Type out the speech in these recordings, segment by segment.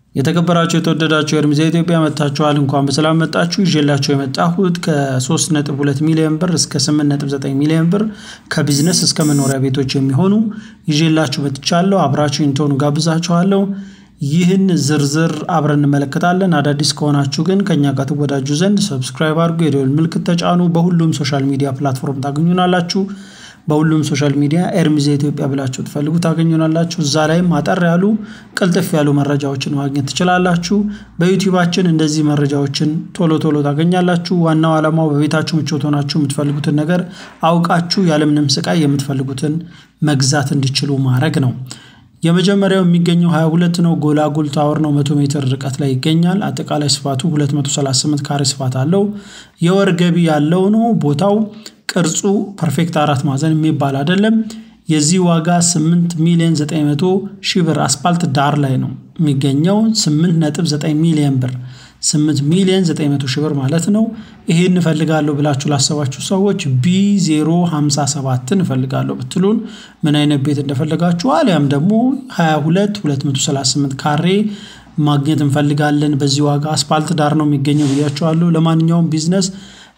የተከበራችሁ የተወደዳችሁ የእርምጃ ኢትዮጵያ መጥታችኋል። እንኳን በሰላም መጣችሁ። ይዤላችሁ የመጣሁት ከ3.2 ሚሊዮን ብር እስከ 8.9 ሚሊዮን ብር ከቢዝነስ እስከ መኖሪያ ቤቶች የሚሆኑ ይዤላችሁ መጥቻለሁ። አብራችሁ እንድትሆኑ ጋብዛችኋለሁ። ይህን ዝርዝር አብረን እንመለከታለን። አዳዲስ ከሆናችሁ ግን ከኛ ጋር ትወዳጁ ዘንድ ሰብስክራይብ አድርጉ፣ የደወል ምልክት ተጫኑ። በሁሉም ሶሻል ሚዲያ ፕላትፎርም ታገኙናላችሁ። በሁሉም ሶሻል ሚዲያ ኤርሚዜ ኢትዮጵያ ብላችሁ ትፈልጉ ታገኙናላችሁ። እዛ ላይም አጠር ያሉ ቅልጥፍ ያሉ መረጃዎችን ማግኘት ትችላላችሁ። በዩቲዩባችን እንደዚህ መረጃዎችን ቶሎ ቶሎ ታገኛላችሁ። ዋናው ዓላማው በቤታችሁ ምቾት ሆናችሁ የምትፈልጉትን ነገር አውቃችሁ ያለምንም ስቃይ የምትፈልጉትን መግዛት እንዲችሉ ማድረግ ነው። የመጀመሪያው የሚገኘው 22 ነው። ጎላጉል ታወር ነው። 100 ሜትር ርቀት ላይ ይገኛል። አጠቃላይ ስፋቱ 238 ካሬ ስፋት አለው። የወር ገቢ ያለው ነው። ቦታው ቅርጹ ፐርፌክት አራት ማዕዘን የሚባል አይደለም። የዚህ ዋጋ 8 ሚሊዮን 900 ሺህ ብር አስፓልት ዳር ላይ ነው የሚገኘው 8.9 ሚሊዮን ብር 8 ሚሊዮን 900 ሺህ ብር ማለት ነው። ይሄን እፈልጋለሁ ብላችሁ ላሰባችሁ ሰዎች ቢ057ን እፈልጋለሁ ብትሉን ምን አይነት ቤት እንደፈለጋችሁ አሊያም ደግሞ 22 238 ካሬ ማግኘት እንፈልጋለን በዚህ ዋጋ አስፓልት ዳር ነው የሚገኘው ብያችኋለሁ። ለማንኛውም ቢዝነስ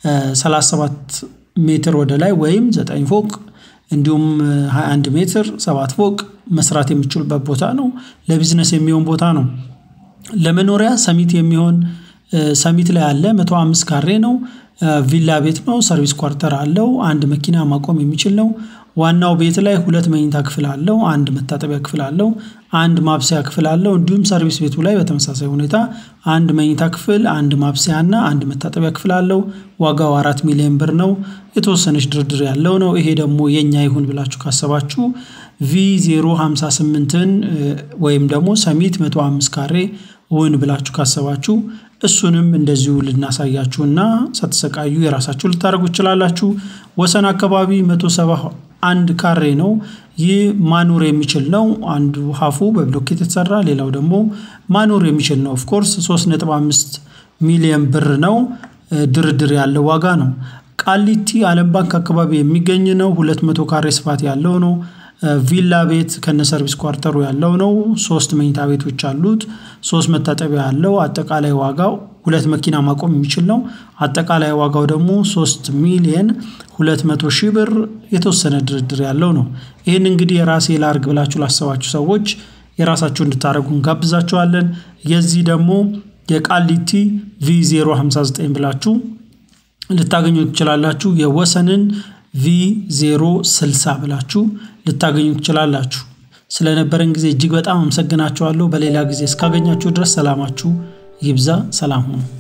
37 ሜትር ወደ ላይ ወይም 9 ፎቅ እንዲሁም 21 ሜትር 7 ፎቅ መስራት የሚችሉበት ቦታ ነው። ለቢዝነስ የሚሆን ቦታ ነው። ለመኖሪያ ሰሚት የሚሆን ሰሚት ላይ አለ 105 ካሬ ነው። ቪላ ቤት ነው። ሰርቪስ ኳርተር አለው። አንድ መኪና ማቆም የሚችል ነው። ዋናው ቤት ላይ ሁለት መኝታ ክፍል አለው። አንድ መታጠቢያ ክፍል አለው። አንድ ማብሰያ ክፍል አለው። እንዲሁም ሰርቪስ ቤቱ ላይ በተመሳሳይ ሁኔታ አንድ መኝታ ክፍል፣ አንድ ማብሰያ እና አንድ መታጠቢያ ክፍል አለው። ዋጋው አራት ሚሊዮን ብር ነው። የተወሰነች ድርድር ያለው ነው። ይሄ ደግሞ የኛ ይሁን ብላችሁ ካሰባችሁ ቪ 058ን ወይም ደግሞ ሰሚት 105 ካሬ እውን ብላችሁ ካሰባችሁ እሱንም እንደዚሁ ልናሳያችሁና ሳትሰቃዩ የራሳችሁ ልታደርጉ ትችላላችሁ። ወሰን አካባቢ 171 ካሬ ነው። ይህ ማኖር የሚችል ነው። አንዱ ሀፉ በብሎኬት የተሰራ ሌላው ደግሞ ማኖር የሚችል ነው። ኦፍኮርስ 3.5 ሚሊዮን ብር ነው። ድርድር ያለው ዋጋ ነው። ቃሊቲ ዓለም ባንክ አካባቢ የሚገኝ ነው። 200 ካሬ ስፋት ያለው ነው። ቪላ ቤት ከነ ሰርቪስ ኳርተሩ ያለው ነው። ሶስት መኝታ ቤቶች አሉት። ሶስት መታጠቢያ ያለው አጠቃላይ ዋጋው ሁለት መኪና ማቆም የሚችል ነው። አጠቃላይ ዋጋው ደግሞ ሶስት ሚሊየን ሁለት መቶ ሺህ ብር የተወሰነ ድርድር ያለው ነው። ይህን እንግዲህ የራሴ ላርግ ብላችሁ ላሰባችሁ ሰዎች የራሳችሁ እንድታደርጉ እንጋብዛችኋለን። የዚህ ደግሞ የቃሊቲ ቪ 059 ብላችሁ ልታገኙ ትችላላችሁ። የወሰንን ቪ 060 ብላችሁ ልታገኙ ትችላላችሁ። ስለነበረን ጊዜ እጅግ በጣም አመሰግናችኋለሁ። በሌላ ጊዜ እስካገኛችሁ ድረስ ሰላማችሁ ይብዛ። ሰላም ሁኑ።